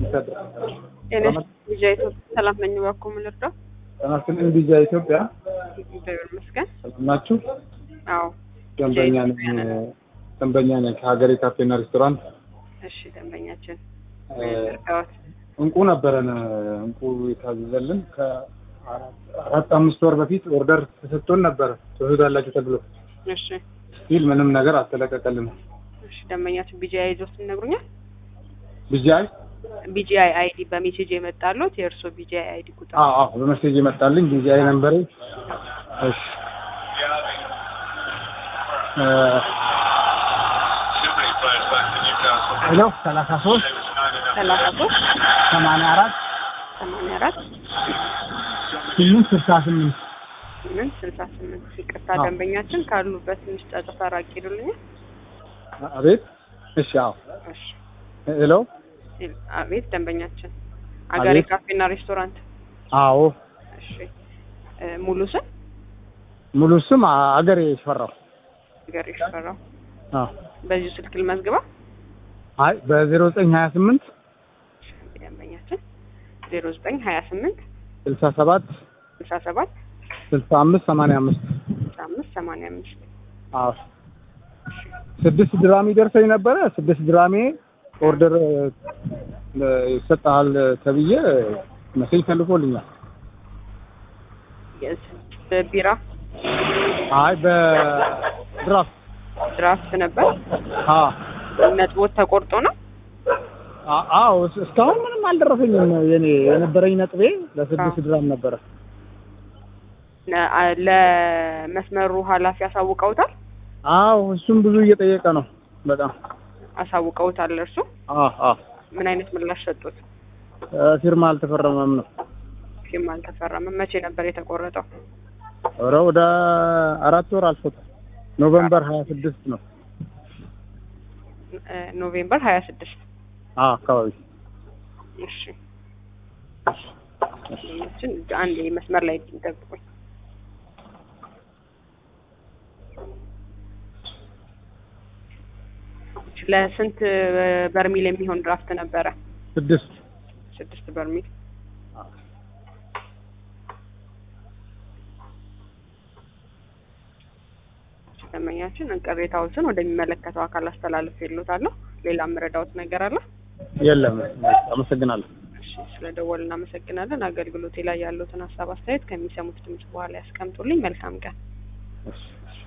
ጤነሽ ልጃ ኢትዮጵያ ሰላም ነኝ። እባክዎ ምን ልርዳው? ጠናስን እንዲጃ ኢትዮጵያ እግዚአብሔር ይመስገን። ሰላም ናችሁ? አዎ ደንበኛ ነኝ ደንበኛ ነኝ ከሀገሬ ካፌና ሬስቶራንት እሺ፣ ደንበኛችን እ፣ እርዳዎት። እንቁ ነበረን እንቁ የታዘዘልን ከአራት አምስት ወር በፊት ኦርደር ተሰጥቶን ነበረ ትወስዳላችሁ ተብሎ እሺ ሲል ምንም ነገር አልተለቀቀልንም። እሺ፣ ደንበኛችን ቢጂአይ ይዞት ይነግሩኛል። ቢጃይ ቢጂአይ አይዲ በሜሴጅ የመጣሉት የእርሶ ቢጂአይ አይዲ ቁጥር አዎ አዎ በመሴጅ የመጣልኝ ቢጃይ ነበር። እሺ እ፣ ሄሎ ሰላሳ ሶስት ሰላሳ ሶስት ሰማንያ አራት ሰማንያ አራት ስምንት ስልሳ ስምንት ስምንት ስልሳ ስምንት ይቅርታ አዎ። ደንበኛችን ካሉበት ትንሽ ጫጫታ ራቅ ይሉልኛል። አቤት እሺ አዎ እሺ ሄሎ አቤት ደንበኛችን አገሬ አቤት። ካፌና ሬስቶራንት አዎ እሺ እ፣ ሙሉ ስም ሙሉ ስም አገሬ ሽፈራው አገሬ ሽፈራው አዎ በዚሁ ስልክ ልመዝግባ አይ በዜሮ ዘጠኝ ሀያ ስምንት ደንበኛችን ዜሮ ዘጠኝ ሀያ ስምንት ስልሳ ሰባት ስልሳ ሰባት ስልሳ አምስት ሰማንያ አምስት ስልሳ አምስት ሰማንያ አምስት አዎ ስድስት ድራም ይደርሰኝ ነበረ። ስድስት ድራሜ ኦርደር እ፣ ይሰጥሃል ተብዬ መሴጅ ተልኮልኛል። ቢራ አይ በድራፍት ድራፍት ነበር አ ነጥቦት ተቆርጦ ነው አ- አዎ እስ- እስካሁን ምንም አልደረሰኝም። የኔ የነበረኝ ነጥቤ ለስድስት ድራም ነበረ። ነ- አ- ለመስመሩ ኃላፊ አሳውቀውታል አዎ እሱም ብዙ እየጠየቀ ነው በጣም አሳውቀውታል እርሱ አ አ ምን አይነት ምላሽ ሰጡት እ፣ ፊርማ አልተፈረመም ነው። ፊርማ አልተፈረመም መቼ ነበር የተቆረጠው ኧረ ወደ አራት ወር አልፎታል። ኖቨምበር ሀያ ስድስት ነው እ፣ ኖቬምበር ሀያ ስድስት አ አካባቢ እሺ ችን አንድ መስመር ላይ ጠብቁኝ ለስንት በርሚል የሚሆን ድራፍት ነበረ ስድስት ስድስት በርሚል ደንበኛችን ቅሬታዎችን ወደሚመለከተው አካል አስተላልፍ የሎታለሁ ሌላ የምረዳዎት ነገር አለ የለም። አመሰግናለሁ። እሺ ስለደወል እናመሰግናለን አገልግሎቴ ላይ ያሉትን ሀሳብ አስተያየት ከሚሰሙት ድምጽ በኋላ ያስቀምጡልኝ መልካም ቀን እሺ፣ እሺ።